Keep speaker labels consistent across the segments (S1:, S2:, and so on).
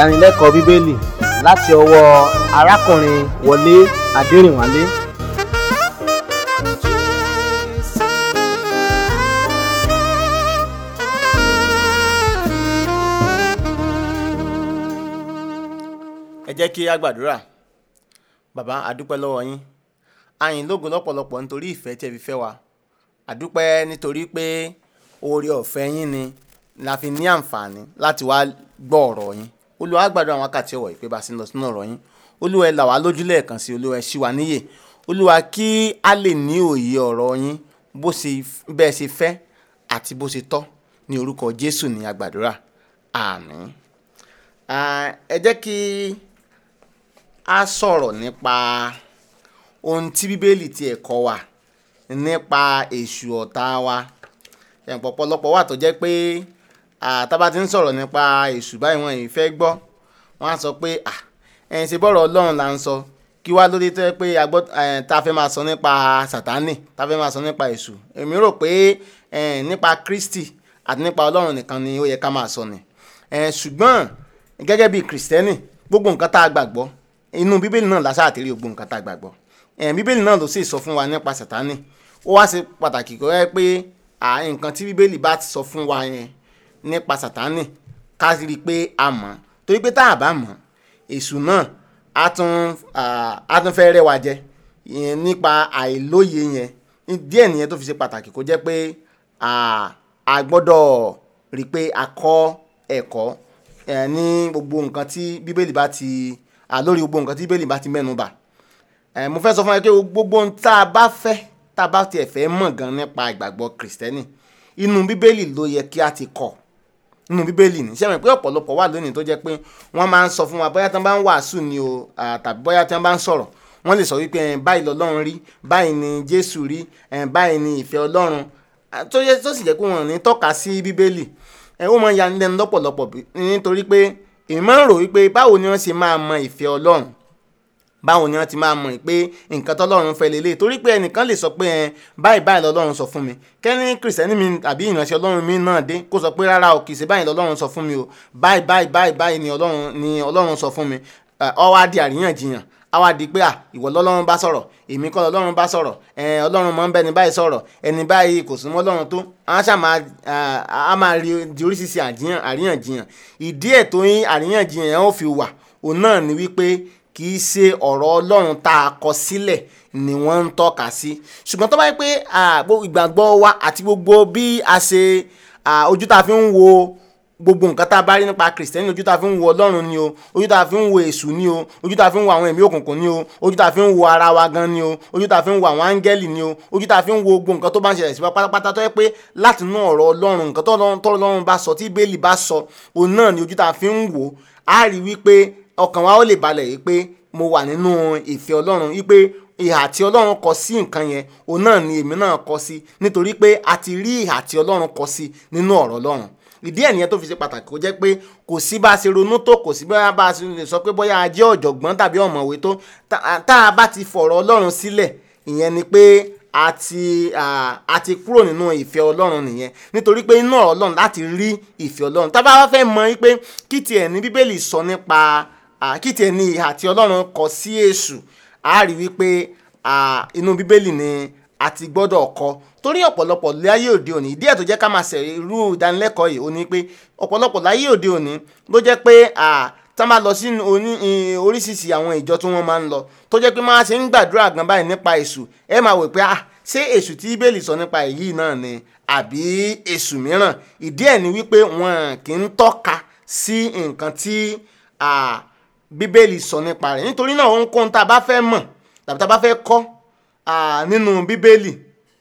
S1: ìdánilẹ́kọ̀ọ́ bíbélì láti ọwọ́ arákùnrin wọlé adẹrìnwálé
S2: ẹ jẹ́ kí a gbàdúrà bàbá àdúpẹ́ lọ́wọ́ yín àyìn lógo lọ́pọ̀lọpọ̀ nítorí ìfẹ́ tí ẹ fi fẹ́ wa àdúpẹ́ nítorí pé oore ọ̀fẹ́ yín ni la fi ní àǹfààní láti wá gbọ́ ọ̀rọ̀ yín olúwa gbàdúrà àwọn wákàtí ọ̀wọ̀ ìpè bá sí lọ sínú ọ̀rọ̀ yín olúwa ẹ là wá lójú lẹ́ẹ̀kan sí olúwa ẹ ṣí wa níyè olúwa kí a lè ní òye ọ̀rọ̀ yín bó ṣe bẹ́ẹ̀ ṣe fẹ́ àti bó ṣe tọ́ ní orúkọ jésù ní agbàdúrà àmín Ah, ẹ jẹ́ kí a sọ̀rọ̀ nípa ohun tí bíbélì tiẹ̀ kọ́ wa nípa èṣù ọ̀tá wa ẹ̀pọ̀ ọ̀pọ̀lọpọ̀ wà tó jẹ́ pé ah, tá bá ti ń sọ̀rọ̀ nípa èṣù báyìí wọn yìí fẹ́ gbọ́ wọ́n á sọ pé ah, ẹ̀yin ṣe bọ́rọ̀ ọlọ́run là ń sọ kí wá lóde tó yẹ pé a gbọ́ eh, tá a fẹ́ máa sọ nípa sàtánì tá a fẹ́ máa sọ nípa èṣù èmi rò pé eh, nípa kristi àti nípa ọlọ́run nìkan ni ó yẹ ká máa sọ ni Eh, ṣùgbọ́n gẹ́gẹ́ bí kìrìsìtẹ́nì gbogbo nǹkan tá a gbàgbọ́ inú bíbélì náà lásà àtìrí gbogbo nǹkan tá a gbàgbọ́ Eh, bíbélì náà ló sì sọ fún wa nípa sàtánì ó wá ṣe pàtàkì kó yẹ pé à, nǹkan tí bíbélì bá ti sọ fún wa yẹn nípa sàtánì ká rí i pé a mọ̀ torí pé tá a bá mọ̀ èṣù náà á tún ah, á tún fẹ́ rẹ́ wa jẹ ìyẹn nípa àìlóye yẹn díẹ̀ nìyẹn tó fi ṣe pàtàkì kó jẹ́ pé ah, a gbọ́dọ̀ rí i pé a kọ́ ẹ̀kọ́ ẹ ní gbogbo nǹkan tí bíbélì bá ti à lórí gbogbo nǹkan tí bíbélì bá ti mẹ́nu bà ẹ mo fẹ́ sọ fún ẹ pé gbogbo ohun tá a bá fẹ́ tá a bá tiẹ̀ fẹ́ mọ̀ gan nípa ìgbàgbọ́ kìrìsìtẹ́nì inú bíbélì ló yẹ kí a ti kọ́ inú bíbélì ní sẹ́mi pé ọ̀pọ̀lọpọ̀ wà lónìí tó jẹ́ pé wọ́n máa ń sọ fún wa bóyá tí wọ́n bá ń wàásù ni o à, tàbí bóyá tí wọ́n bá ń sọ̀rọ̀ wọ́n lè sọ wípé ẹ̀ báyìí lọ́lọ́run rí báyìí ni jésù rí ẹ̀ báyìí ni ìfẹ́ ọlọ́run à, tó yẹ tó sì jẹ́ pé wọ́n ò ní tọ́ka sí bíbélì ẹ ó máa ń yani lẹ́nu lọ́pọ̀lọpọ̀ bí- nítorí pé èmi máa ń rò wípé báwo ni wọ́n ṣe máa mọ ìfẹ́ ọlọ́run báwo ni wọ́n ti máa mọ̀ pé nǹkan tọ́lọ́run fẹ́ lélẹ̀ torí pé ẹnìkan lè sọ pé ẹ báyìí báyìí lọ́lọ́run sọ fún mi kẹ́ni kìrìsìtẹ́nì mi àbí ìránṣẹ́ ọlọ́run mi náà dé kó sọ pé rárá o kì í ṣe báyìí lọ́lọ́run sọ fún mi o báyìí báyìí báyìí báyìí ni ọlọ́run ni ọlọ́run sọ fún mi Ẹ, ó wá di àríyànjiyàn á wá di pé à ìwọ lọ́lọ́run bá sọ̀rọ̀ èmi kọ́ lọ́lọ́run bá sọ̀rọ̀ ẹ ọlọ́run mọ̀ ń bẹ́ni báyìí sọ̀rọ̀ ẹni báyìí kò súnmọ́ ọlọ́run tó á ṣáà máa á máa rí di oríṣiríṣi àjíyàn àríyànjiyàn ìdí ẹ̀ tó yín àríyànjiyàn yẹn ó fi wà òun náà ni wípé kì í ṣe ọ̀rọ̀ ọlọ́run tá a kọ sílẹ̀ ni wọ́n ń tọ́ka sí ṣùgbọ́n tó bá yẹ pé à, gbogbo ìgbàgbọ́ wa àti gbogbo bí a ṣe à, ojú tá a fi ń wo gbogbo nǹkan tá a bá rí nípa kìrìsìtẹ́nì ojú tá a fi ń wo ọlọ́run ni o ojú tá a fi ń wo èṣù ni o ojú tá a fi ń wo àwọn ẹ̀mí òkùnkùn ni o ojú tá a fi ń wo ara wa gan ni o ojú tá a fi ń wo àwọn áńgẹ́lì ni o ojú tá a fi ń wo gbogbo nǹkan tó bá ń ṣẹlẹ̀ sí wa pátápátá tó yẹ pé láti inú ọ̀rọ̀ ọlọ́run nǹkan tó Ọlọ́run- tó ọlọ́run bá sọ tí bẹ́ẹ̀lì bá sọ òun náà ni ojú tá a fi ń wò á rí wípé ọkàn wa ó lè balẹ̀ yìí pé mo wà nínú ìfẹ́ ọlọ́run wípé ìhà tí ọlọ́run kọ sí nǹkan yẹn òun náà ni èmi náà kọ sí nítorí pé a ti rí ìhà tí ọlọ́run kọ sí nínú ọ̀rọ̀ ọlọ́run ìdí ẹ̀ nìyẹn tó fi ṣe pàtàkì kó jẹ́ pé kò sí bá a ṣe ronú tó kò sí bá a ṣe lè sọ pé bóyá a jẹ́ ọ̀jọ̀gbọ́n tàbí ọ̀mọ̀wé tó tá tá a bá ti fọ̀rọ̀ ọlọ́run sílẹ̀ ìyẹn ni pé a ti à, a ti kúrò nínú ìfẹ́ ọlọ́run nìyẹn nítorí pé inú ọ̀rọ̀ ọlọ́run láti rí ìfẹ́ ọlọ́run tá a bá wá fẹ́ mọ̀ wípé kí tiẹ̀ ní bíbélì sọ nípa à, kí tiẹ̀ ní ìhà tí ọlọ́run kọ sí èṣù a rí wípé à, inú bíbélì ni a ti gbọ́dọ̀ kọ torí ọ̀pọ̀lọpọ̀ láyé òde òní ìdí ẹ̀ tó jẹ́ ká máa ṣe irú ìdánilẹ́kọ̀ọ́ yìí ó ní pé ọ̀pọ̀lọpọ̀ láyé òde òní ló jẹ́ pé à, tá máa lọ sí oní ì- oríṣiríṣi àwọn ìjọ tí wọ́n máa ń lọ tó jẹ́ pé máa ṣe ń gbàdúrà gan báyìí nípa èṣù ẹ máa wò pé à ṣé èṣù tí bíbélì sọ nípa èyí náà ni àbí èṣù mìíràn ìdí ẹ̀ ni wípé wọn kì í tọ́ka sí nǹkan tí à, bíbélì sọ nípa rẹ̀ nítorí náà ohunkóhun tá a bá fẹ́ mọ̀ tàbí tá a bá fẹ́ kọ́ à, nínú bíbélì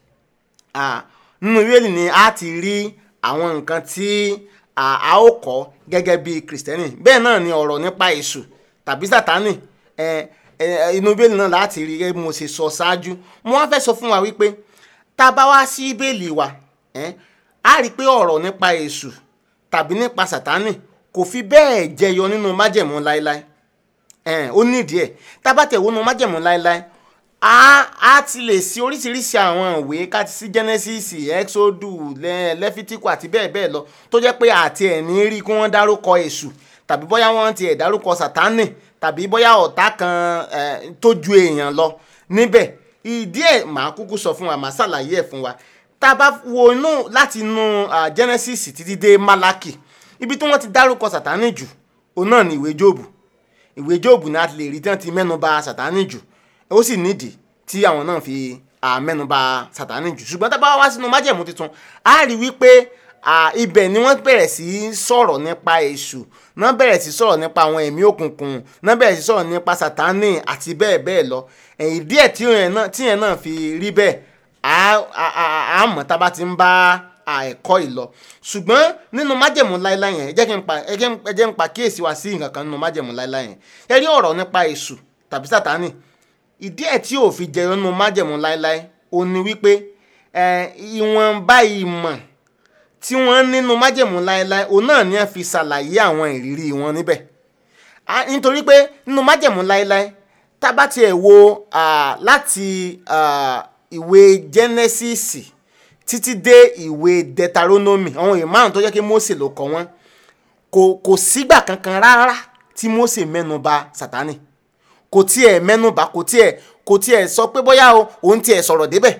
S2: à, nínú bíbélì ni a ti rí àwọn nǹkan tí à, a ó kọ́ gẹ́gẹ́ bí kìrìsìtẹ́nì bẹ́ẹ̀ náà ni ọ̀rọ̀ nípa èṣù tàbí sátánì ẹ, ẹ, inú bíbélì náà láti rí gẹ́gẹ́ bí mo ṣe sọ ṣáájú mo wá fẹ́ sọ fún wa wípé tá a bá wá sí bíbélì wa ẹ, a rí i pé ọ̀rọ̀ nípa èṣù tàbí nípa sátánì kò fi bẹ́ẹ̀ jẹyọ nínú májẹ̀mú láéláé ẹn ó nídìí ẹ tábàtẹ̀ wo nu májẹ̀mú láéláé a a ti lè sí oríṣiríṣi àwọn ìwé ká ti sí genesis exodus lẹ lẹfítíkù àti bẹ́ẹ̀ bẹ́ẹ̀ lọ tó jẹ́ pé àti ẹ̀ ní rí kí wọ́n dárúkọ èṣù tàbí bóyá wọ́n ti ẹ̀ dárúkọ sátánì tàbí bóyá ọ̀tá kan eh, tó ju èèyàn lọ níbẹ̀ ìdí ẹ̀ màá kúkú sọ fún wa màá ṣàlàyé ẹ̀ fún wa tá a bá wo inú láti inú ah, Genesis títí dé Málákì ibi tí wọ́n ti dárúkọ sátánì jù òun náà ni ìwé Jóòbù ìwé Jóòbù ni a ti lè rí tí wọ́n ti mẹ́nuba sátánì jù ó sì nídìí tí àwọn náà fi ah, mẹ́nuba sátánì jù ṣùgbọ́n tá a bá wá sínú májẹ̀mú tuntun a rí wípé ah, ibẹ̀ ni wọ́n bẹ̀rẹ̀ sí í sọ̀rọ̀ nípa èṣù náà bẹ̀rẹ̀ sí í sọ̀rọ̀ nípa àwọn ẹ̀mí òkùnkùn náà bẹ̀rẹ̀ sí í sọ̀rọ̀ nípa sátánì àti bẹ́ẹ̀ bẹ́ẹ̀ lọ ẹ̀yìn díẹ̀ tí yẹn náà tí yẹn náà fi rí bẹ́ẹ̀ á á- á- á mọ̀ tá a bá ti ń bá à, ẹ̀kọ́ yìí lọ ṣùgbọ́n nínú májẹ̀mú láíláí yẹn ẹ jẹ́ kí n pa ẹ jẹ́ n- ẹ jẹ́ n pa kíyèsí wa sí nǹkan kan nínú májẹ̀mú láíláí yẹn ẹ rí ọ̀rọ̀ nípa èṣù tàbí sátánì ìdí ẹ̀ tí ò fi jẹyọ nínú májẹ̀mú láíláí ó ní wípé ẹ, ìwọ̀nba ìmọ̀ tí wọ́n nínú májẹ̀mú láéláé òun náà ni wọ́n fi ṣàlàyé àwọn ìrírí wọn níbẹ̀ Ah, nítorí pé nínú májẹ̀mú láéláé tá a bá tiẹ̀ wo ah, láti ah, ìwé Genesis títí dé ìwé Deuteronomy àwọn ìwé márùn tó jẹ́ kí Mósè ló kọ wọ́n kò kò sígbà kankan rárá tí Mósè mẹ́nuba Sátánì kò tiẹ̀ mẹ́nuba kò tiẹ̀ kò tiẹ̀ sọ pé bóyá o òun tiẹ̀ sọ̀rọ̀ débẹ̀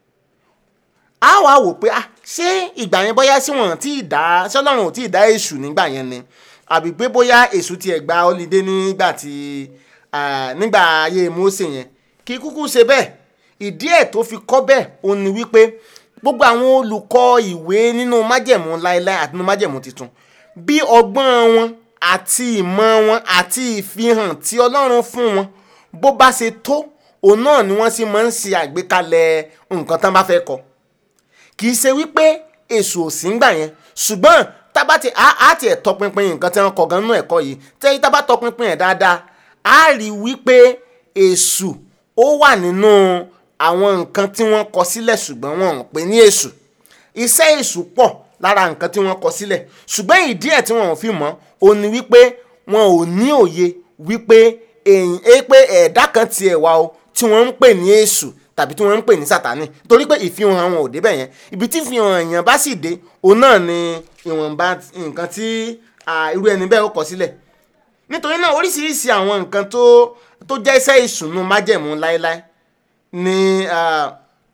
S2: a wá wò pé ah ṣé ìgbà yẹn bóyá sí wọn tí ì dá ṣé ọlọ́run ò tí ì dá èṣù nígbà yẹn ni àbí pé bóyá èṣù tiẹ̀ gba holiday nígbà tí ah, nígbà ayé Mósè yẹn kí kúkú ṣe bẹ́ẹ̀ ìdí ẹ̀ tó fi kọ́ bẹ́ẹ̀ òun ni wípé gbogbo àwọn olùkọ́ ìwé nínú májẹ̀mú láéláé àti nínú májẹ̀mú tuntun bí ọgbọ́n wọn àti ìmọ̀ wọn àti ìfihàn tí ọlọ́run fún wọn bó bá ṣe tó òun náà ni wọ́n sì máa ń ṣe àgbékalẹ̀ nǹkan tán bá fẹ́ kọ kì í ṣe wípé èṣù ò sí ń gbà yẹn ṣùgbọ́n tábà tí a á tiẹ̀ tọpinpin nǹkan tí wọ́n kọ gan nínú ẹ̀kọ́ yìí tẹ́yí tábà tọpinpin ẹ̀ dáadáa á rí wípé èṣù ó wà nínú àwọn nǹkan tí wọ́n kọ sílẹ̀ ṣùgbọ́n wọn ò pè ní èṣù iṣẹ́ èṣù pọ̀ lára nǹkan tí wọ́n kọ sílẹ̀ ṣùgbọ́n ìdí ẹ̀ tí wọn ò fi mọ̀ ò ní wípé wọn ò ní òye wípé èyí é pé ẹ̀dá kan tiẹ̀ wà o tí wọ́n ń pè ní èṣù tàbí tí wọ́n ń pè ní sátánì torí pé ìfihàn àwọn ò débẹ̀ yẹn ibi tí ìfihàn èèyàn bá sì dé òun náà ni ìwọ̀nba nǹkan tí ah, irú ẹni bẹ́ẹ̀ ó kọ sílẹ̀ nítorí náà oríṣiríṣi àwọn nǹkan tó tó jẹ́ iṣẹ́ ìsùnú májẹ̀mú láéláé ni ah,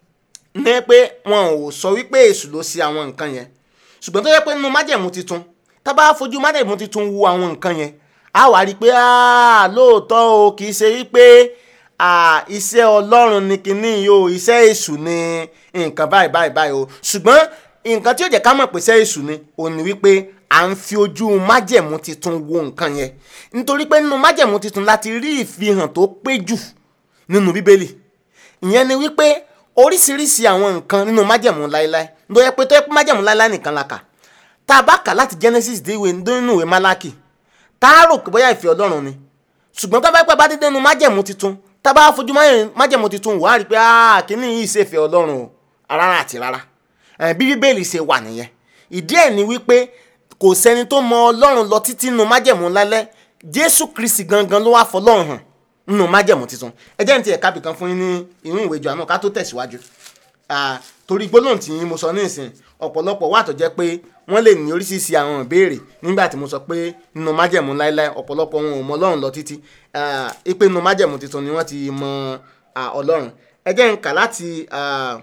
S2: ní pé wọn ò sọ wípé èṣù ló ṣe àwọn nǹkan yẹn ṣùgbọ́n tó yẹ pé nínú májẹ̀mú titun tá bá fojú májẹ̀mú titun wo àwọn nǹkan yẹn á wá rí i pé ah, lóòótọ́ o kì í ṣe wípé ah, iṣẹ́ ọlọ́run ni kinní yìí o iṣẹ́ èṣù ni nǹkan báyìí báyìí báyìí o ṣùgbọ́n nǹkan tí ó jẹ́ ká mọ̀ pé iṣẹ́ èṣù ni òun ni wípé à ń fi ojú májẹ̀mú titun wo nǹkan yẹn nítorí pé nínú májẹ̀mú titun láti rí ìfihàn tó pé jù nínú bíbélì ìyẹn ni wípé oríṣiríṣi àwọn nǹkan nínú májẹ̀mú láéláé ló yẹ pé tó yẹ pé májẹ̀mú láéláé nìkan la kà tá a bá kà láti Genesis dé ìwé nínú ìwé Málákì tá a rò pé bóyá ìfẹ́ ọlọ́run ni ṣùgbọ́n tó bá pẹ́ bá dé nínú májẹ̀mú titun tá a bá fojú májẹ̀mú titun wò á rí i pé ah kíní yìí ṣe ìfẹ́ ọlọ́run o rárá àti rárá Eh, bí bíbélì ṣe wà nìyẹn ìdí ẹ̀ ni wípé kò sẹ́ni tó mọ ọlọ́run lọ títí nínú májẹ̀mú lálẹ́ Jésù Kristi gangan ló wá fọlọ́run hàn nínú májẹ̀mú titun ẹ jẹ́ ní ti ẹ̀ka bìkan fún yín ní inú ìwé Jòhánù ká tó tẹ̀síwájú Ah, torí gbólóhùn tí mo sọ ní ìsìn ọ̀pọ̀lọpọ̀ wà tó jẹ́ pé wọ́n lè ní oríṣiríṣi àwọn ìbéèrè nígbà tí mo sọ pé nínú májẹ̀mú láéláé ọ̀pọ̀lọpọ̀ wọn ò mọ ọlọ́run lọ títí Ah, ipe nínú májẹ̀mú titun ni wọ́n ti mọ ah, ọlọ́run ẹ jẹ́ n kà láti ah,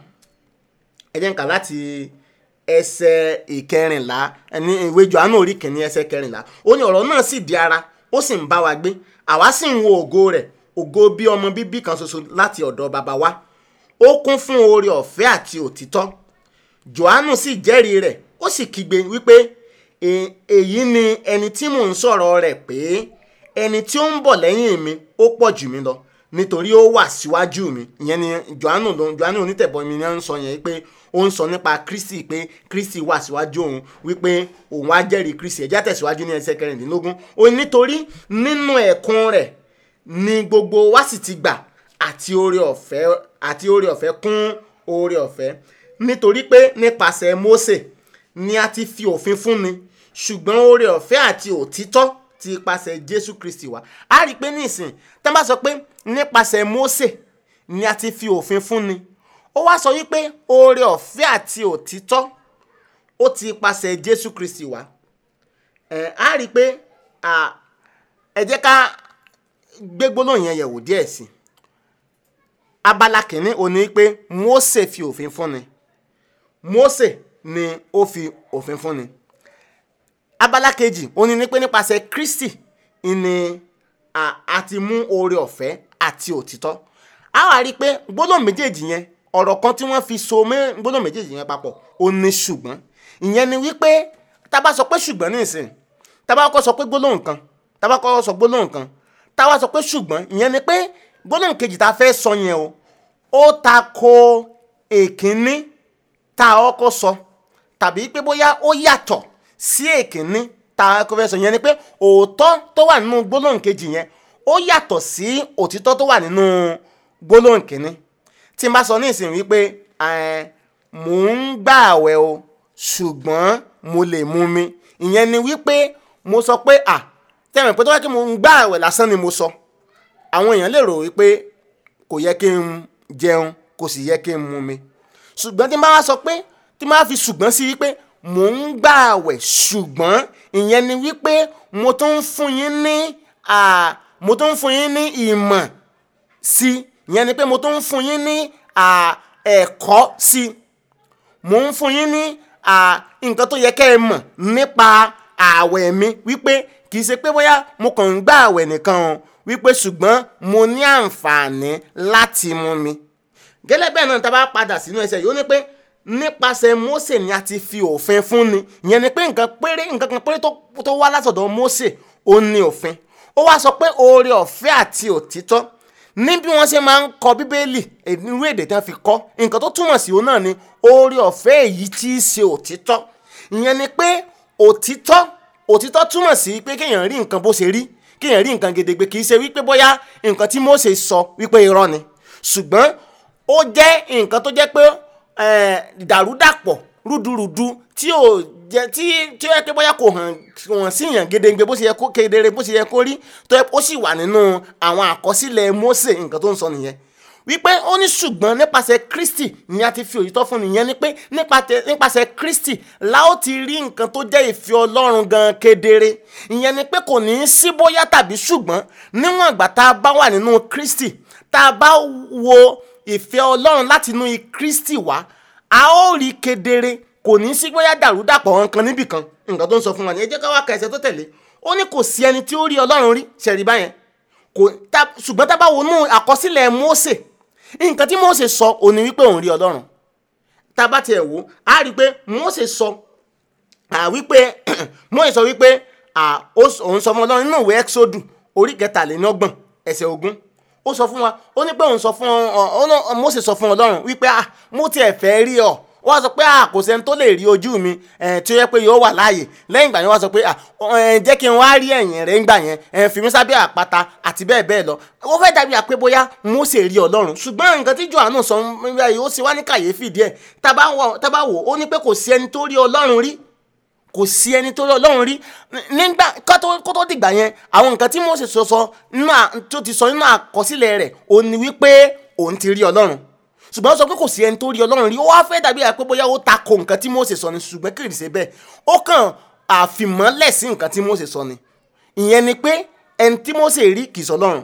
S2: ẹ jẹ́ n kà láti ẹsẹ̀ ìkẹrìnlá ní ìwé Jòhánù orí kìíní ẹsẹ̀ kẹrìnlá ó ní ọ̀rọ̀ náà sì di ara ó sì ń bá wa gbé àwa sì ń wo ògo rẹ̀ ògo bí ọmọ bíbí kan ṣoṣo láti ọ̀dọ̀ bàbá wa ó kún fún oore ọ̀fẹ́ àti òtítọ́ Jòhánù sì jẹ́rìí rẹ̀ ó sì kígbe wípé "E- èyí ni ẹni tí mò ń sọ̀rọ̀ rẹ̀ pé ẹni tí ó ń bọ̀ lẹ́yìn mi ó pọ̀ jù mí lọ nítorí ó wà síwájú mi ìyẹn ni Jòhánù ló Jòhánù onítẹ̀bọmi ni wọ́n ń sọ yẹn pé ó ń sọ nípa Kristi pé Kristi wà síwájú òun wípé òun á jẹ́rìí Kristi ẹ̀já tẹ̀síwájú ní ẹsẹ̀ kẹrìndínlógún ó ní nítorí nínú ẹ̀kún rẹ̀ ni gbogbo wa sì ti gbà àti oore ọ̀fẹ́ àti oore ọ̀fẹ́ kún oore ọ̀fẹ́ nítorí pé nípasẹ̀ Mósè ni a ti fi òfin fúnni ṣùgbọ́n oore ọ̀fẹ́ àti òtítọ́ ti ipasẹ̀ Jésù Kristi wá a rí i pé nísìn tá a bá sọ pé nípasẹ̀ Mósè ni a ti fi òfin fúnni ó wá sọ wípé oore ọ̀fẹ́ àti òtítọ́ ó ti ipasẹ̀ Jésù Kristi wá ẹ̀ á rí i pé à, ẹ jẹ́ ká gbé gbólóhùn yẹn yẹ̀wò díẹ̀ sí i abala kìíní ó ní pé Mósè fi òfin fúnni Mósè ni ó fi òfin fúnni abala kejì ó ní ní pé nípasẹ̀ Kristi ni a a ti mú oore ọ̀fẹ́ àti òtítọ́ a wá rí i pé gbólóhùn méjèèjì yẹn ọ̀rọ̀ kan tí wọ́n fi so mẹ́ gbólóhùn méjèèjì yẹn papọ̀ ó ní ṣùgbọ́n ìyẹn ni wípé tá a bá sọ pé ṣùgbọ́n ní ìsìn tá a bá kọ́ sọ pé gbólóhùn kan tá a bá kọ́ sọ gbólóhùn kan tá a wá sọ pé ṣùgbọ́n ìyẹn ni pé gbólóhùn kejì tá a fẹ́ sọ yẹn o ó ta ko èkínní tá a kọ́kọ́ sọ tàbí pé bóyá ó yàtọ̀ sí èkínní tá a kọ́kọ́ fẹ́ sọ yẹn ni pé òótọ́ tó wà nínú gbólóhùn kejì yẹn ó yàtọ̀ sí òtítọ́ tó wà nínú gbólóhùn kínní tí n bá sọ ní ìsìn wípé ẹ̀, mò ń gbààwẹ̀ o ṣùgbọ́n mo lè mu mi ìyẹn ni wípé mo sọ pé à tẹ̀wọ̀n pé tó wá kí mo ń gbààwẹ̀ lásán ni mo sọ àwọn èèyàn lè rò wípé kò yẹ kí n jẹun kò sì yẹ kí n mu mi ṣùgbọ́n tí n bá wá sọ pé tí n bá fi ṣùgbọ́n sí wípé mò ń gbààwẹ̀ ṣùgbọ́n ìyẹn ni wípé mo tún ń fún yín ní à mo tún ń fún yín ní ìmọ̀ sí ìyẹn ni pé mo tún ń fún yín ní à ẹ̀kọ́ sí mo ń fún yín ní à nǹkan tó yẹ kẹ́ ẹ mọ̀ nípa ààwẹ̀ mi wípé kì í ṣe pé bóyá mo kàn ń gbà ààwẹ̀ nìkan o wípé ṣùgbọ́n mo ní àǹfààní láti mu mi gẹ́lẹ́ bẹ́ẹ̀ náà tá a bá padà sínú ẹsẹ̀ yìí ó ní pé nípasẹ̀ Mósè ni a ti fi òfin fún ni ìyẹn ni pé nǹkan péré nǹkan kan péré tó tó wá látọ̀dọ̀ Mósè ó ní òfin ó wá sọ pé oore ọ̀fẹ́ àti òtítọ́ ní bí wọ́n ṣe máa ń kọ bíbélì irú èdè tí wọ́n fi kọ́ nǹkan tó túmọ̀ sí òun náà ni oore ọ̀fẹ́ èyí tí í ṣe òtítọ́ ìyẹn ni pé òtítọ́ òtítọ́ túmọ̀ sí pé kéèyàn rí nǹkan bó ṣe rí kéèyàn rí nǹkan gedegbe kì í ṣe wípé bóyá nǹkan tí Mósè sọ wípé irọ́ ni ṣùgbọ́n ó jẹ́ nǹkan tó jẹ́ pé eh, dàrúdàpọ̀ rúdurùdu tí ò jẹ́ tí tí ó yẹ pé bóyá kò hàn hàn sí yàn gedegbe bó ṣe yẹ kó kedere bó ṣe yẹ kó rí tó yẹ ó sì wà nínú àwọn àkọsílẹ̀ Mósè nǹkan tó ń sọ nìyẹn wípé ó ní ṣùgbọ́n nípasẹ̀ Kristi ni a ti fi òyìtọ́ fún nìyẹn ni pé nípasẹ̀ nípasẹ̀ Kristi la ó ti rí nǹkan tó jẹ́ ìfẹ́ Ọlọ́run gan kedere ìyẹn ni pé kò ní í sí bóyá tàbí ṣùgbọ́n níwọ̀n ìgbà tá a bá wà nínú Kristi tá a bá wo ìfẹ́ Ọlọ́run láti inú Kristi wá a ó rí kedere kò ní í sí bóyá dàrúdàpọ̀ nǹkan níbìkan nǹkan tó ń sọ fún wa ní ẹ jẹ́ ká wá ka ẹsẹ̀ tó tẹ̀lé ó ní kò sí ẹni tí ó rí Ọlọ́run rí ṣẹ̀rí báyẹn kò tá ṣùgbọ́n tá a bá wo nú àkọsílẹ̀ Mósè nǹkan tí Mósè sọ ò ní wípé òun rí Ọlọ́run tá a bá tiẹ̀ wò á rí i pé Mósè sọ à wípé Mósè sọ wípé à òun sọ fún Ọlọ́run nínú ìwé Ẹ́kísódù orí kẹtàlélọ́gbọ̀n ẹsẹ̀ ogún ó sọ fún wa ó ní pé òun sọ fún ọ Mósè sọ fún Ọlọ́run wípé à mo tiẹ̀ fẹ́ rí ọ wọ́n sọ pé à kò sẹ́ni tó lè rí ojú mi tí ó yẹ pé yóò wà láàyè lẹ́yìn ìgbà yẹn wọ́n sọ pé à jẹ́ kí n wá rí ẹ̀yìn rẹ̀ ńgbà yẹn fi mí sábẹ́ àpáta àti bẹ́ẹ̀ bẹ́ẹ̀ lọ ó fẹ́ dàbí àpé bóyá Mósè rí Ọlọ́run ṣùgbọ́n nǹkan tí Jòhánù sọ yìí ó sì wá ní kàyéfì díẹ̀ tá bá wò ó ní pé kò sí ẹni tó rí Ọlọ́run rí kò sí ẹni tó rí Ọlọ́run rí nígbà kó tó dìgbà yẹn àwọn nǹkan tí Mósè sọ sọ tó ti sọ nínú àkọsílẹ̀ rẹ̀ ó ní wípé òun ti rí Ọlọ́run ṣùgbọ́n ó sọ pé kò sí ẹni tó rí ọlọ́run rí ó wá fẹ́ dàbí àpé bóyá ó ta ko nǹkan tí Mósè sọ ni ṣùgbọ́n kì í ṣe bẹ́ẹ̀ ó kàn àfìmọ́lẹ̀ sí nǹkan tí Mósè sọ ni ìyẹn ni pé ẹni tí Mósè rí kì í sọ ọlọ́run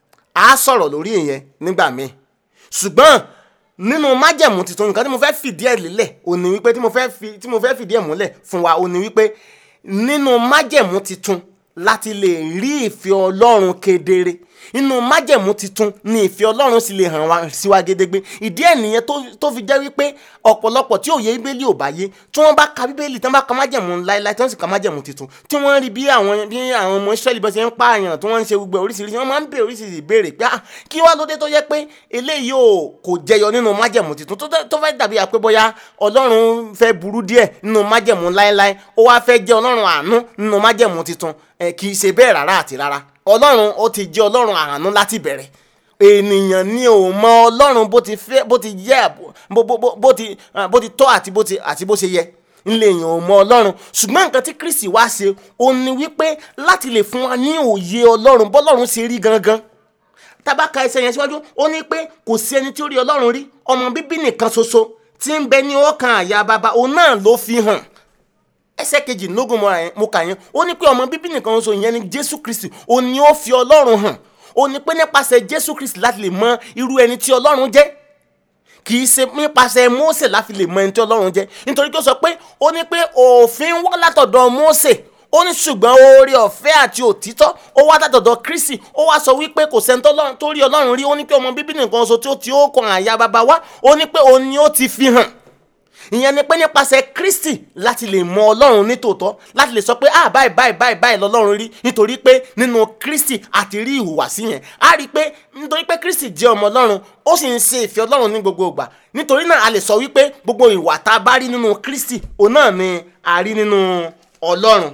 S2: á sọ̀rọ̀ lórí ìyẹn nígbà míì ṣùgbọ́n nínú májẹ̀mú tuntun nǹkan tí mo fẹ́ fìdí ẹ̀ lélẹ̀ ò ní wípé tí mo fẹ́ fi tí mo fẹ́ fìdí ẹ̀ múlẹ̀ fún wa ò ní wípé nínú májẹ̀mú tuntun láti lè rí ìfẹ́ ọlọ́run kedere inú májẹ̀mú titun ni ìfẹ́ ọlọ́run sì lè hàn wá sí wa gédégbé ìdí ẹ̀ nìyẹn tó fi jẹ́ wípé ọ̀pọ̀lọpọ̀ tí òye bíbélì ò bá yé tí wọ́n bá ka bíbélì tí wọ́n bá ka májẹ̀mú láéláé tí wọ́n sì ka májẹ̀mú titun tí wọ́n rí bí àwọn bí àwọn ọmọ Ísírẹ́lì bá ṣe ń pààyàn tí wọ́n ń ṣe gbogbo oríṣiríṣi wọ́n máa ń bèèrè oríṣiríṣi ìbéèrè pé ah kí wá lóde tó yẹ pé eléyìí ò kò jẹyọ nínú májẹ̀mú titun tó fẹ́ dàbí àpé bóyá ọlọ́run fẹ́ burú díẹ̀ nínú májẹ̀mú láéláé ó wá fẹ́ jẹ́ ọlọ́run àánú nínú májẹ̀mú titun kì í ṣe bẹ́ẹ̀ rárá àti rárá ọlọ́run ó ti jẹ́ ọlọ́run àánú láti bẹ̀rẹ̀ ènìyàn ni ò mọ ọlọ́run bó ti fẹ́ bó ti yẹ bó ti bó ti tọ́ àti bó ti àti bó ṣe yẹ ńlẹ̀ èèyàn ò mọ ọlọ́run ṣùgbọ́n nǹkan tí Kristi wá ṣe ó ní wípé láti lè fún wa ní òye ọlọ́run bọ́lọ́run ṣe rí gangan tábàkà ẹsẹ̀ yẹn síwájú ó ní pé kò sí ẹni tí ó rí ọlọ́run rí ọmọ bíbí nìkan ṣoṣo tí ń bẹ ní ọkàn àyà bàbá òun náà ló fi hàn ẹsẹ̀ kejìlélógún mọ́ra yẹn mo kà yẹn ó ní pé ọmọ bíbí nìkan ṣoṣo ìyẹn ni jésù kristi ó ní ó fi ọlọ́run hàn ó ní pé nípasẹ̀ jésù kristi láti lè mọ irú ẹni tí ọlọ́run jẹ́ kì í ṣe nípasẹ̀ Mósè láfi lè mọ ẹni tí Ọlọ́run jẹ́ nítorí pé ó sọ pé ó ní pé òfin wá látọ̀dọ̀ Mósè ó ní ṣùgbọ́n oore ọ̀fẹ́ àti òtítọ́ ó wá látọ̀dọ̀ Kristi ó wá sọ wípé kò sẹ́ni tó rí Ọlọ́run rí ó ní pé ọmọ bíbí nìkan ṣoṣo tí ó ti ó kan àyà bàbá wa ó ní pé òun ni ó ti fi hàn ìyẹn ni pé nípasẹ̀ Kristi láti lè mọ Ọlọ́run ní tòótọ́ láti lè sọ pé ah báyìí báyìí báyìí báyìí lọ́lọ́run rí nítorí pé nínú Kristi àti rí ìhùwàsí yẹn á rí i pé nítorí pé Kristi jẹ́ ọmọ Ọlọ́run ó sì ń ṣe ìfẹ́ Ọlọ́run ní gbogbo ìgbà nítorí náà a lè sọ wípé gbogbo ìwà tá a bá rí nínú Kristi òun náà ni a rí nínú Ọlọ́run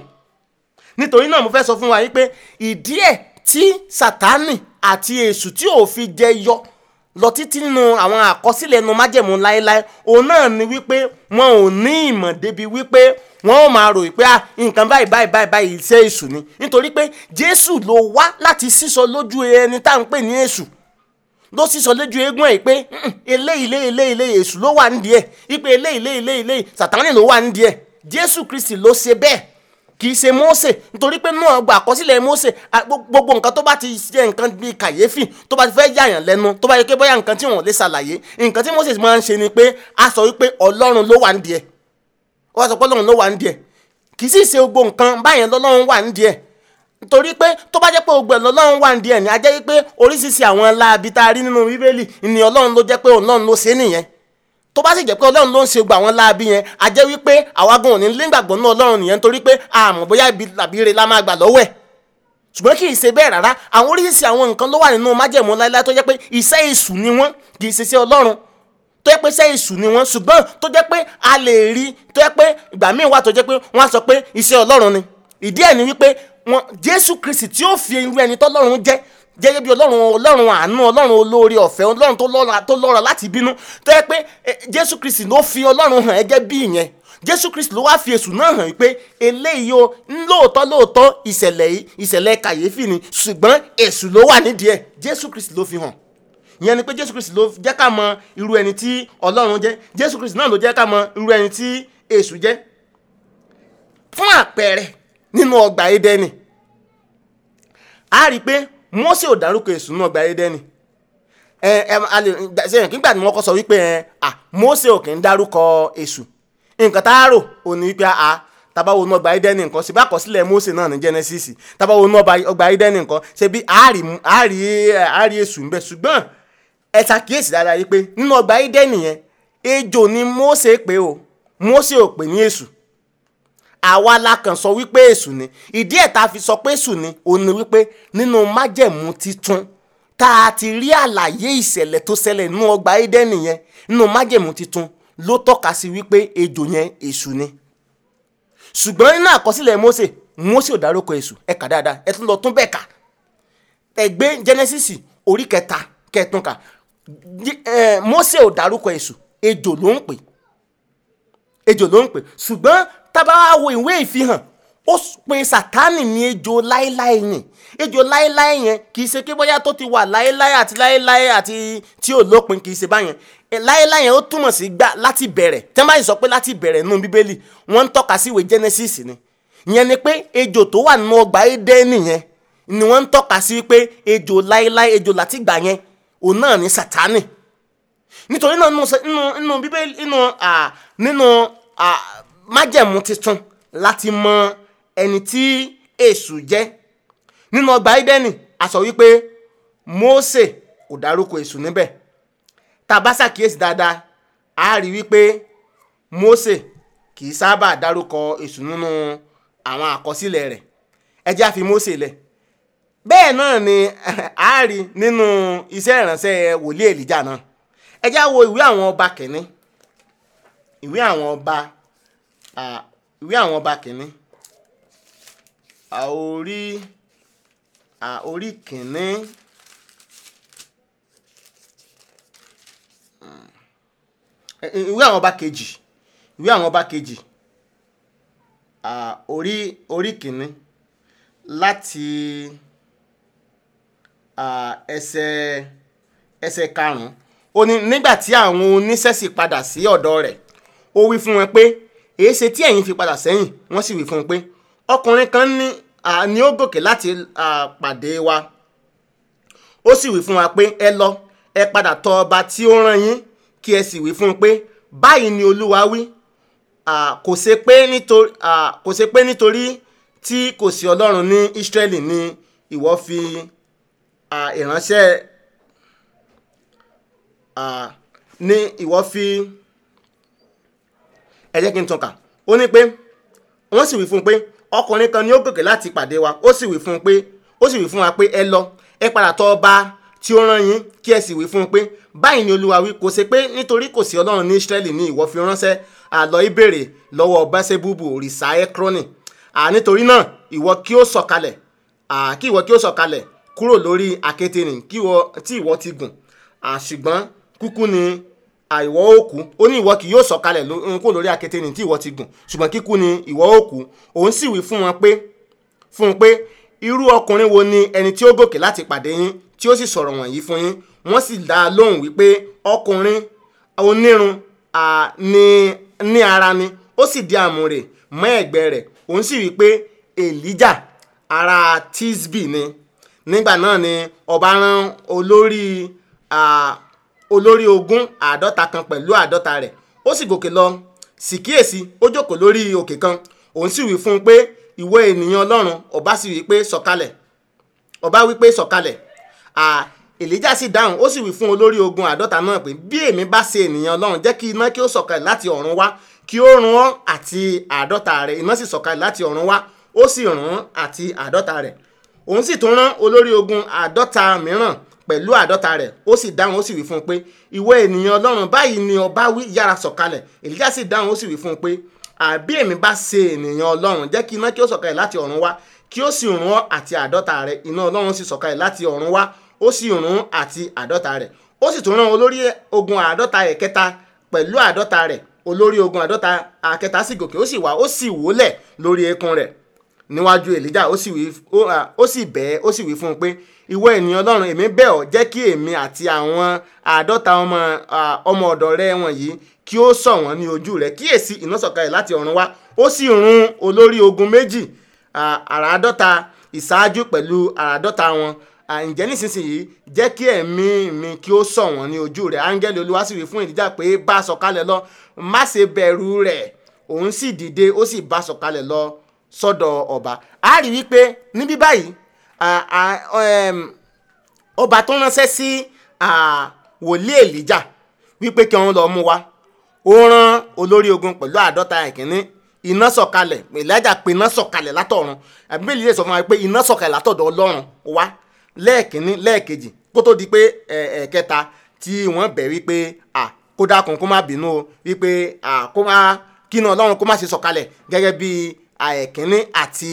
S2: nítorí náà mo fẹ́ sọ fún wa wípé ìdí ẹ̀ tí Sátánì àti èṣù tí ò fi jẹ yọ lọ títí nínú àwọn àkọsílẹ̀ ẹnu májẹ̀mú láéláé òun náà ni wípé wọn ò ní ìmọ̀ débi wípé wọn ò máa rò pé ah nǹkan báyìí báyìí báyìí báyìí iṣẹ́ èṣù ni nítorí pé Jésù ló wá láti sísọ lójú ẹni tá à ń pè ní èṣù ló sísọ lójú eégún ẹ̀ pé eléyìí eléyìí eléyìí eléyìí èṣù ló wà nídìí ẹ̀ ipe eléyìí eléyìí eléyìí eléyìí Sátánì ló wà nídìí ẹ̀ Jésù Kristi ló ṣe bẹ́ẹ̀ kì í ṣe Mósè nítorí pé náà gba àkọsílẹ̀ Mósè gbogbo nǹkan tó bá ti ṣe nǹkan bíi kàyéfì tó bá ti fẹ́ yàyàn lẹ́nu tó bá yẹ pé bóyá nǹkan tí wọ́n lè ṣàlàyé nǹkan tí Mósè máa ń ṣe ni pé a sọ wípé Ọlọ́run ló wà ń díẹ̀ ó wá sọ pé Ọlọ́run ló wà ń díẹ̀ kì í sì ṣe gbogbo nǹkan báyẹn lọ́lọ́run wà ń díẹ̀ nítorí pé tó bá jẹ́ pé gbogbo ẹ̀ lọ́lọ́run wà ń díẹ̀ ni a jẹ́ wípé oríṣiríṣi àwọn láabi tá a rí nínú Bíbélì ni Ọlọ́run ló jẹ́ pé Ọlọ́run ló ṣe é nìyẹn tó bá sì jẹ́ pé ọlọ́run ló ń ṣe gbà wọ́n láabi yẹn a jẹ́ wípé àwa gan òní nígbàgbọ́ náà ọlọ́run nìyẹn torí pé àmọ́ bóyá ibi tàbí ire la máa gbà lọ́wọ́ ẹ̀ ṣùgbọ́n kì í ṣe bẹ́ẹ̀ rárá àwọn oríṣiríṣi àwọn nǹkan ló wà nínú májẹ̀mú láíláí tó jẹ́ pé iṣẹ́ èṣù ni wọ́n kì í ṣe sí ọlọ́run tó jẹ́ pé iṣẹ́ èṣù ni wọ́n ṣùgbọ́n tó jẹ́ pé a lè rí tó jẹ́ pé ìgbà míì wà tó jẹ́ pé wọ́n á sọ pé iṣẹ́ ọlọ́run ni ìdí ẹ̀ ni wípé wọn Jésù Kristi tí ó fi irú ẹni tọ́lọ́run jẹ́ gẹ́gẹ́ bí ọlọ́run ọlọ́run àánú ọlọ́run olóore ọ̀fẹ́ ọlọ́run tó lọ́ra láti bínú tó yẹ pé jésù kristi ló fi ọlọ́run hàn ẹgẹ́ bí ìyẹn jésù kristi ló wá fi èṣù náà hàn pé eléyìí o lóòótọ́ lóòótọ́ ìṣẹ̀lẹ̀ yìí ìṣẹ̀lẹ̀ kàyéfì ni ṣùgbọ́n èṣù ló wà nídìí ẹ̀ jésù kristi ló fi hàn ìyẹn ni pé jésù kristi ló jẹ́ ká mọ irú ẹni tí ọlọ́run jẹ́ jésù kristi náà ló jẹ́ ká mọ irú ẹni tí èṣù jẹ́ fún àpẹẹrẹ nínú ọgbà édẹ́nì a rí i pé Mósè ò dárúkọ èṣù náà gba Édẹ́nì ẹ ẹ a lè sẹ́yìn nígbà tí wọ́n kọ́ sọ wípé ẹ à Mósè ò kì í dárúkọ èṣù nǹkan tá a rò ò ní wípé a tabawo náà gba Édẹ́nì nǹkan ṣe bá àkọsílẹ̀ Mósè náà ní Genesis tabawo náà gba Édẹ́nì nǹkan ṣe bí àárí àárí àárí èṣù ń bẹ ṣùgbọ́n ẹ ṣàkíyèsí dáadáa yìí pé nínú ọgbà Édẹ́nì yẹn ejò ni Mósè pé o Mósè ò pè ní èṣù àwa la kàn sọ wípé èṣù ni ìdí ẹ̀ tá a fi sọ pé èṣù ni òun ni wípé nínú májẹ̀mú titun tá a ti rí àlàyé ìṣẹ̀lẹ̀ tó ṣẹlẹ̀ nínú ọgbà Édẹ́nì yẹn nínú májẹ̀mú titun ló tọ́ka sí wípé ejò yẹn èṣù ni ṣùgbọ́n nínú àkọsílẹ̀ Mósè Mósè ò dárúkọ èṣù ẹ kà dáadáa ẹ tún lọ tún bẹ́ẹ̀ kà ẹ gbé Genesis orí kẹta kẹtùn kà Mósè ò dárúkọ èṣù ejò ló ń pè ejò ló ń pè ṣùgbọ́n tábà wo ìwé ìfihàn ó pe sátánì ní ejò láéláé yẹn ejò láéláé yẹn kì í ṣe pé bóyá tó ti wà láéláé àti láéláé àti tí ò lópin kì í ṣe báyẹn láéláé yẹn ó túmọ̀ sí gbà láti bẹ̀rẹ̀ tẹ́ bá yìí sọ pé láti bẹ̀rẹ̀ nínú bíbélì wọ́n ń tọ́ka sí ìwé Genesis ni ìyẹn ni pé ejò tó wà nínú ọgbà Édẹ́nì yẹn ni wọ́n ń tọ́ka sí pé ejò láéláé ejò láti gbà yẹn òun náà ní sátánì nítorí náà nínú bíbélì nínú nínú májẹ̀mú tuntun láti mọ ẹni tí èṣù jẹ́ nínú ọgbà Édẹ́nì a sọ wípé Mósè kò dárúkọ èṣù níbẹ̀ tá a bá ṣàkíyèsí dáadáa a rí wípé Mósè kì í sábà dárúkọ èṣù nínú àwọn àkọsílẹ̀ rẹ̀ ẹ jẹ́ a fi Mósè lẹ̀ bẹ́ẹ̀ náà ni a rí nínú iṣẹ́ ìránṣẹ́ wòlíì Èlíjà náà ẹ jẹ́ a wo ìwé àwọn ọba kìíní ìwé àwọn ọba ìwé àwọn ọba kìíní orí orí kìíní ìwé àwọn ọba kejì ìwé àwọn ọba kejì orí orí kìíní láti ẹsẹ̀ ẹsẹ̀ karùn-ún ó ní nígbà tí àwọn oníṣẹ́ sì padà sí ọ̀dọ̀ rẹ̀ ó wí fún wọn pé èé ṣe tí ẹ̀yin fi padà sẹ́yìn wọ́n sì wí fún un pé ọkùnrin kan ní à, ni ó gòkè láti à, pàdé wa ó sì wí fún wa pé ẹ lọ ẹ padà tọ̀ ọba tí ó rán yín kí ẹ sì wí fún un pé báyìí ni olúwa wí à, kò ṣe pé nítorí à, kò ṣe pé nítorí tí kò sí ọlọ́run ní Ísírẹ́lì ni ìwọ fi à, ìránṣẹ́ à, ni ìwọ fi ẹ jẹ́ kí n tàn ká ó ní pé wọ́n sì wí fún un pé ọkùnrin kan ni ó gòkè láti pàdé wa ó sì wí fún un pé ó sì wí fún wa pé ẹ lọ ẹ padà tọ̀ ọba tí ó rán yín kí ẹ sì wí fún un pé báyìí ni olúwa wí kò ṣe pé nítorí kò sí ọlọ́run ní Ísírẹ́lì ni ìwọ fi ránṣẹ́ àlọ́ ìbéèrè lọ́wọ́ bẹ́sẹ̀búbù òrìṣà ẹ́krọ́nì à nítorí náà ìwọ kí ó sọ̀kalẹ̀ à kí ìwọ kí ó sọ̀kalẹ̀ kúrò lórí àkéte nì kí ìwọ tí ìwọ ti gùn à ṣùgbọ́n kúkú ni àìwọ òkú ó ní ìwọ kì yóò sọ̀kalẹ̀ ló- kúrò lórí àkéte nì tí ìwọ ti gùn ṣùgbọ́n kíkú ni ìwọ òkú òun sì wí fún wọn pé fún un pé irú ọkùnrin wo ni ẹni tí ó gòkè láti pàdé yín tí ó sì sọ̀rọ̀ wọ̀nyí fún yín wọ́n sì dá a lóhùn wípé ọkùnrin onírun à, ní ní ara ni ó sì di àmùrè mọ́ ẹ̀gbẹ́ rẹ̀ òun sì wí pé èlíjà ara tisbi ni nígbà náà ni ọba rán olórí à, olórí ogun àádọ́ta kan pẹ̀lú àádọ́ta rẹ̀ ó sì gòkè lọ sì kíyèsí ó jókòó lórí òkè kan òun sì wí fún un pé ìwọ ènìyàn ọlọ́run ọba sì wí pé sọ̀kalẹ̀ ọba wí pé sọ̀kalẹ̀ à èlíjà sì dáhùn ó sì wí fún olórí ogun àádọ́ta náà pé bí èmi bá ṣe ènìyàn ọlọ́run jẹ́ kí iná kí ó sọ̀kalẹ̀ láti ọ̀run wá kí ó run ọ́ àti àádọ́ta rẹ̀ iná sì sọ̀kalẹ̀ láti ọ̀run wá ó sì run ọ́ àti àádọ́ta rẹ̀ òun sì tún rán olórí ogun àádọ́ta mìíràn pẹ̀lú àádọ́ta rẹ̀ ó sì dáhùn ó sì wí fún un pé ìwọ ènìyàn ọlọ́run báyìí ni ọba wí yára sọ̀kalẹ̀ èlíjà sì dáhùn ó sì wí fún un pé àbí èmi bá ṣe ènìyàn ọlọ́run jẹ́ kí iná kí ó sọ̀kalẹ̀ láti ọ̀run wá kí ó sì run ọ́ àti àádọ́ta rẹ̀ iná ọlọ́run sì sọ̀kalẹ̀ láti ọ̀run wá ó sì run àti àádọ́ta rẹ̀ ó sì tún rán olórí ogun àádọ́ta rẹ̀ kẹta pẹ̀lú àádọ́ta rẹ̀ olórí ogun àádọ́ta àkẹta sì gòkè ó sì wá ó sì wólẹ̀ lórí eékún rẹ̀ níwájú èlíjà ó sì wí ó à, ó sì bẹ́ẹ̀ ó sì wí fún un pé ìwọ ènìyàn ọlọ́run èmi bẹ̀ ọ́ jẹ́ kí èmi àti àwọn àádọ́ta ọmọ à, ọmọ ọ̀dọ̀ rẹ wọ̀nyí kí ó sọ̀ wọ́n ní ojú rẹ̀ kíyèsí iná sọ̀kalẹ̀ láti ọ̀run wá ó sì run olórí ogun méjì à, àràádọ́ta ìṣáájú pẹ̀lú àràádọ́ta wọn à, ǹjẹ́ nísinsìnyí jẹ́ kí ẹ̀mí mi kí ó sọ̀ wọ́n ní ojú rẹ̀ áńgẹ́lì olúwa sì wí fún èlíjà pé bá a sọ̀kalẹ̀ lọ má ṣe bẹ̀rù rẹ̀ òun sì dìde ó sì bá a sọ̀kalẹ̀ lọ sọ́dọ̀ ọba a rí wípé níbí báyìí à- à- ẹm, ọba tó ránṣẹ́ sí à, wòlíì èlíjà wípé kí wọ́n lọ mú wa ó rán olórí ogun pẹ̀lú àádọ́ta ìkíní iná sọ̀kalẹ̀ èlíjà pé iná sọ̀kalẹ̀ látọ̀run àbíbélì lè sọ fún wa pé iná sọ̀kalẹ̀ látọ̀dọ̀ ọlọ́run wá lẹ́ẹ̀kíní lẹ́ẹ̀kejì kó tó di pé ẹ̀ ẹ̀kẹta tí wọ́n bẹ̀ wípé à kó dákun kó má bínú o wípé à kó má kí iná ọlọ́run kó má ṣe sọ̀kalẹ̀ gẹ́gẹ́ bí ẹ̀kíní àti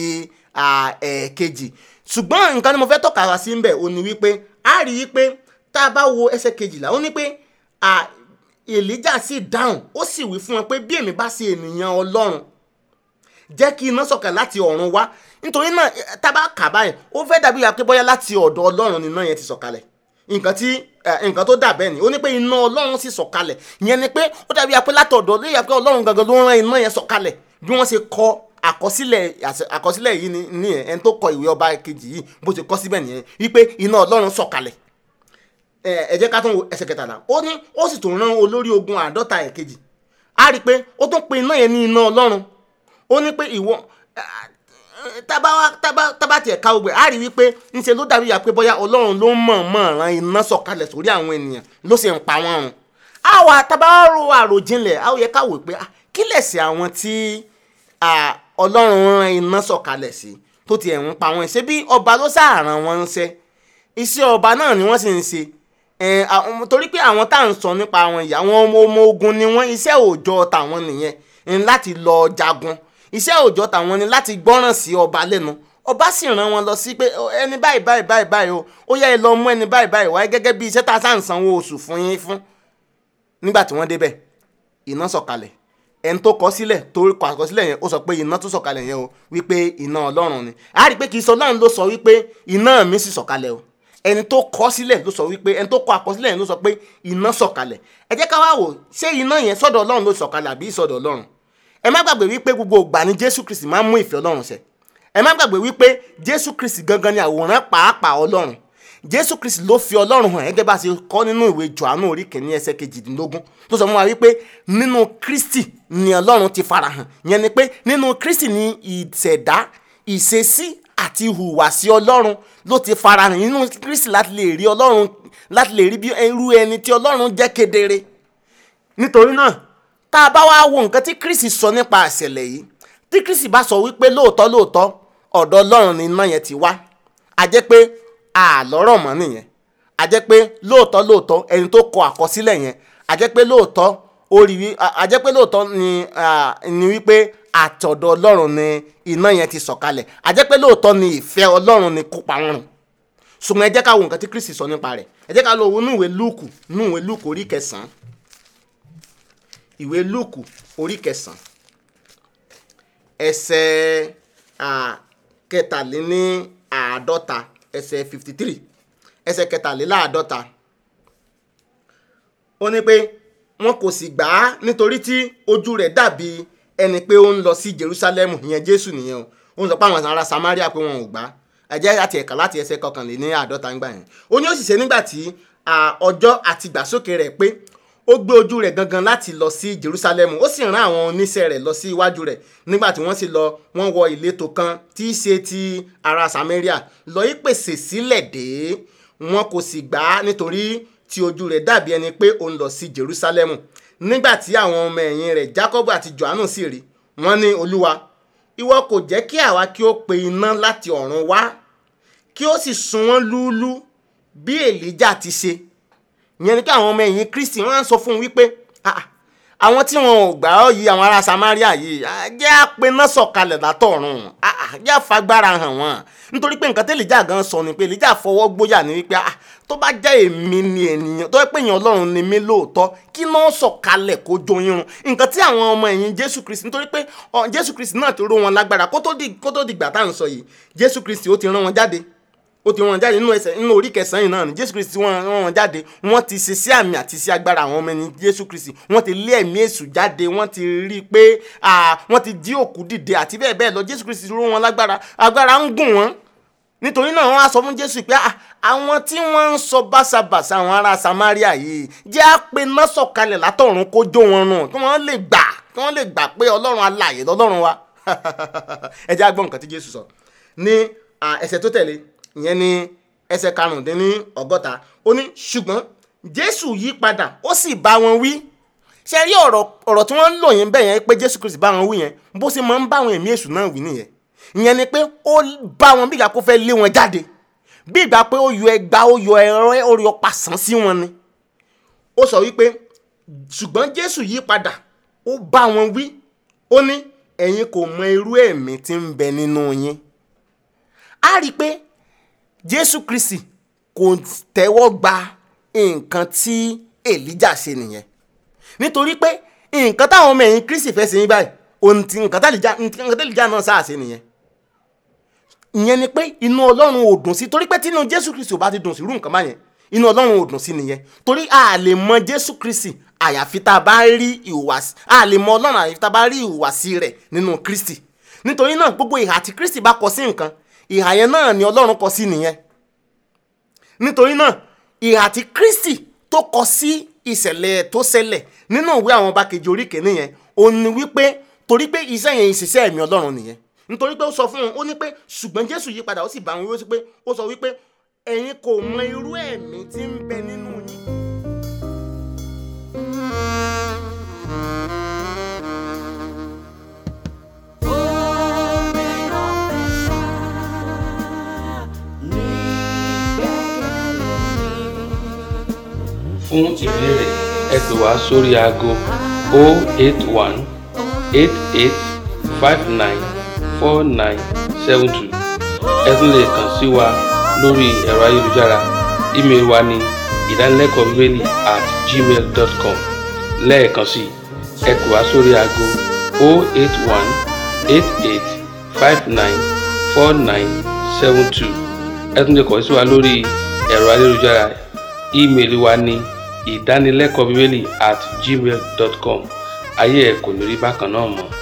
S2: ẹ̀ẹ̀kejì ṣùgbọ́n nǹkan ni mo fẹ́ tọ́ka wá sí ń bẹ̀ ò ní wípé a rí i pé tá a bá wo ẹsẹ̀ kejìlá ó ní pé èlíjà sì dáhùn ó sì wí fún wọn pé bí èmi bá ṣe ènìyàn ọlọ́run jẹ́ kí iná sọ̀kalẹ̀ láti ọ̀run wá nítorí náà eh, tá a bá kà báyìí ó fẹ́ dàbí akébọ́yá láti ọ̀dọ̀ ọlọ́run ni iná yẹn ti sọ̀kalẹ̀ nǹkan tí eh, nǹkan tó dà bẹ́ẹ̀ ni ó ní pé iná ọlọ́run sì sọ̀kalẹ̀ ìyẹn ni pé ó dàbí apẹ́ látọ̀dọ̀ lóye apẹ́ ọlọ́run gangan ló rán iná yẹn sọ̀kalẹ̀ bí wọ́n ṣe kọ àkọsílẹ̀ àṣẹ- àkọsílẹ̀ yìí ni nìyẹn ẹni tó kọ ìwé ọba kejì yìí bó ṣe kọ síbẹ̀ nìyẹn wípé iná ọlọ́run sọ̀kalẹ̀ ẹ ẹ jẹ́ ká tún wo ẹsẹ̀ kẹtàlá ó ní ó sì tún rán olórí ogun àádọ́ta ẹ̀kejì á rí i pé ó tún pe iná yẹn ní iná ọlọ́run ó ní pé ìwọ tábà wá- tábà tábà tiẹ̀ ká gbogbo ẹ̀ á rí i wípé ńṣe ló dàbí ya pé bóyá ọlọ́run ló mọ̀ọ́mọ̀ ran iná sọ̀kalẹ̀ sórí àwọn ènìyàn ló sì ń pa wọ́n run àwa tábà wá ro àròjinlẹ̀ á ó yẹ ká wò pé ah, kí lẹ̀sẹ̀ àwọn tí ah, ọlọ́run ran iná sọ̀kalẹ̀ sí tó tiẹ̀ ń pa wọ́n ṣe bí ọba ló sàáràn wọn ń ṣe iṣẹ́ ọba náà ni wọ́n sì ń ṣe ẹ̀, àwọn- torí pé àwọn tá à ń sọ nípa àwọn ìyá àwọn ọmọ ọmọ ogun ni wọ́n iṣẹ́ òòjọ́ tàwọn nìyẹn ń láti lọ jagun iṣẹ́ òòjọ́ tàwọn ni láti gbọ́ràn sí ọba lẹ́nu ọba sì rán wọn lọ sí pé "Ó, ẹni báyìí báyìí báyìí báyìí o ó yá ẹ lọ mú ẹni báyìí báyìí wáyé gẹ́gẹ́ bí iṣẹ́ tá a sá ń sanwó oṣù fún yín fún nígbà tí wọ́n débẹ̀ iná sọ̀kalẹ̀ ẹni tó kọ sílẹ̀ tó kọ àkọsílẹ̀ yẹn ó sọ pé iná tó sọ̀kalẹ̀ yẹn o wípé iná ọlọ́run ni a rí i pé kì í sọ ọlọ́run ló sọ wípé iná mi sì sọ̀kalẹ̀ o ẹni tó kọ sílẹ̀ ló sọ wípé ẹni tó kọ àkọsílẹ̀ yẹn ló sọ pé iná sọ̀kalẹ̀ ẹ jẹ́ ká wá wò ṣé iná yẹn sọ́dọ̀ ọlọ́run ló sọ̀kalẹ̀ àbí ìsọ̀dọ̀ ọlọ́run ẹ má gbàgbé wípé gbogbo ìgbà ni jésù kristi máa ń mú ìfẹ́ ọlọ́run ṣẹ ẹ má gbàgbé wípé jésù kristi gangan ni àwòrán pàápàá ọlọ́run jésù kristi ló fi ọlọ́run hàn gẹ́gẹ́ bá a ṣe kọ́ nínú ìwé johannu orí kìíní ẹsẹ̀ kejìdínlógún tó sọ fún wa wípé nínú kristi ni ọlọ́run ti farahàn yẹn ni pé nínú kristi ni ìṣẹ̀dá ìṣesí àti ìhùwàsí ọlọ́run ló ti farahàn nínú kristi láti lè rí ọlọ́run láti lè rí bí irú ẹni tí ọlọ́run jẹ́ kedere nítorí náà tá a bá wá wo nǹkan tí kristi sọ nípa àṣẹlẹ̀ yìí tí kristi bá sọ wípé lóòótọ́ lóòótọ́ ọ̀dọ̀ ọlọ́run ni iná yẹn ti wá a jẹ́ pé àlọ́rọ̀ mọ́ nìyẹn a jẹ́ pé lóòótọ́ lóòótọ́ ẹni tó kọ àkọsílẹ̀ yẹn a jẹ́ pé lóòótọ́ ó rí wí a jẹ́ pé lóòótọ́ ni ni wípé àtọ̀dọ̀ ọlọ́run ni iná yẹn ti sọ̀kalẹ̀ a jẹ́ pé lóòótọ́ ni ìfẹ́ ọlọ́run ni kópa wọn rùn ṣùgbọ́n ẹ jẹ́ ká wo nǹkan tí kristi sọ nípa rẹ̀ ẹ jẹ́ ká lọ wo inú ìwé lúùkù inú ìwé lúùkù orí kẹsàn-án ìwé lúùkù orí kẹsàn-án ẹsẹ̀ kẹtàléní àádọ́ta ẹsẹ̀ fifty three ẹsẹ̀ kẹtàléláàádọ́ta ó ní pé wọn kò sì gbà á nítorí tí ojú rẹ̀ dàbí ẹni pé ó ń lọ sí Jerusalem ìyẹn Jésù nìyẹn o ó ń sọ pé àwọn ará Samaria pé wọn ò gbà á ẹjẹ́ àti ẹ̀ka láti ẹsẹ̀ kọkànléní àádọ́ta ń gbà yẹn ó ní ó sì ṣe nígbà tí ọjọ́ àti ìgbàsókè rẹ̀ pé ó gbé ojú rẹ̀ gangan láti lọ sí Jerusalem ó sì rán àwọn oníṣẹ́ rẹ̀ lọ sí iwájú rẹ̀ nígbà tí wọ́n sì lọ wọ́n wọ ìletò kan tí í ṣe ti ará Samaria lọ yí pèsè sílẹ̀ dé wọn kò sì gbà á nítorí tí ojú rẹ̀ dàbí ẹni pé ó ń lọ sí Jerusalem nígbà tí àwọn ọmọ ẹ̀yìn rẹ̀ Jacob àti Johannu sì rí wọ́n ní Olúwa ìwọ kò jẹ́ kí àwa kí ó pe iná láti ọ̀run wá kí ó sì sun wọ́n lúlú bí Èlíjà ti ṣe ìyẹn ni pé àwọn ọmọ ẹ̀yìn Kristi wọ́n á sọ fún un wípé àwọn tí wọn ò gbà ọ́ yìí àwọn ará Samaria yìí jẹ́ àpéná sọ̀kalẹ̀ látọ̀run jẹ́ àfagbára hàn wọ́n nítorí pé nǹkan tẹ́lẹ̀ jà gan sọ ni pé Èlíjà fọwọ́ gbóyà ní wípé tó bá jẹ́ èmi ni ènìyàn tó yẹ pé èèyàn Ọlọ́run ni mí lóòótọ́ kí náà sọ̀kalẹ̀ kó jó irun nǹkan tí àwọn ọmọ ẹ̀yìn Jésù Kristi nítorí pé Jésù Kristi náà ti ró wọn lágbára kó tó dìgbà tá à ń sọ yìí Jésù Kristi ó ti rán wọn jáde ó ti wọn jáde nínú ẹsẹ̀ nínú orí kẹsàn-án yìí náà ni jésù kristi wọn rán wọn jáde wọ́n ti ṣe sí àmì àti sí agbára àwọn ọmọ ẹni jésù kristi wọ́n ti lé ẹ̀mí èṣù jáde wọ́n ti rí i pé wọ́n ti jí òkú dìde àti bẹ́ẹ̀ bẹ́ẹ̀ lọ jésù kristi ró wọn lágbára agbára ń gùn wọ́n nítorí náà wọ́n á sọ fún jésù pé àwọn tí wọ́n ń sọ báṣabàṣa àwọn ará samaria yìí jẹ́ àpè náà sọ̀kalẹ̀ látọ̀run kó jó wọn rùn kí wọ́n lè gbà kí wọ́n lè gbà pé ọlọ́run alààyè lọ́lọ́run wa ẹ jẹ́ á gbọ́ nǹkan tí jésù sọ ní ẹsẹ̀ tó tẹ̀lé ìyẹn ni ẹsẹ̀ karùndínní ọgọ́ta ó ní ṣùgbọ́n jésù yí padà ó sì bá wọn wí ṣe rí ọ̀rọ̀ ọ̀rọ̀ tí wọ́n ń lò yẹn bẹ́ẹ̀ yẹn pé jésù kristi bá wọn wí yẹn bó ṣe máa ń bá àwọn ẹ̀mí èṣù náà wí nìyẹn ìyẹn ni pé ó bá wọn bí ìgbà kó fẹ́ lé wọn jáde bí ìgbà pé ó yọ ẹgba ó yọ ẹ̀rọ ó yọ pàṣán sí wọn ni ó sọ wípé ṣùgbọ́n jésù yí padà ó bá wọn wí ó ní ẹ̀yin kò mọ irú ẹ̀mí tí ń bẹ nínú yín á rí i pé jésù kristi kò tẹ́wọ́ gba nǹkan tí èlíjà ṣe nìyẹn nítorí pé nǹkan táwọn ọmọ ẹ̀yìn kristi fẹ́ ṣe yín báyìí ohun tí nǹkan tẹ́líjà náà sáà ṣe nìyẹn ìyẹn ni pé inú ọlọ́run ò dùn sí torí pé tí inú jésù kristi ò bá ti dùn sí irú nǹkan báyẹn inú ọlọ́run ò dùn sí nìyẹn torí a lè mọ jésù kristi àyàfi tá a bá rí ìhùwàsí a lè mọ ọlọ́run àyàfi tá a bá rí ìhùwàsí rẹ̀ nínú kristi nítorí náà gbogbo ìhà tí kristi bá kọ sí nǹkan ìhà yẹn náà ni ọlọ́run kọ sí nìyẹn nítorí náà ìhà tí kristi tó kọ sí ìṣẹ̀lẹ̀ tó ṣẹlẹ̀ nínú ìwé àwọn ọba kejì orí kìíní yẹn ó ní wípé torí pé iṣẹ́ yẹn ìṣiṣẹ́ ẹ̀mí ọlọ́run nìyẹn nítorí pé ó sọ fún wọn ó ní pé ṣùgbọ́n jésù yí padà ó sì bá wọn wí ó sì pé ó sọ wípé ẹ̀yin kò mọ irú ẹ̀mí tí ń bẹ nínú yín.
S3: fún ìbéèrè ẹ pè wá sórí aago 081 88 59 4972 ẹ tún lè kàn sí wa lórí ẹ̀rọ ayélujára ímeèlì wa ní ìdánilẹ́kọ̀ọ́ bíbélì at gmail dot com lẹ́ẹ̀kan sí ẹ pè wá sórí aago 081 88 59 4972 ẹ tún lè kàn sí wa lórí ẹ̀rọ ayélujára ímeèlì wa ní ìdánilẹ́kọ̀ọ́ bíbélì at gmail dot com ayé ẹ̀ kò ní rí bákan náà mọ́.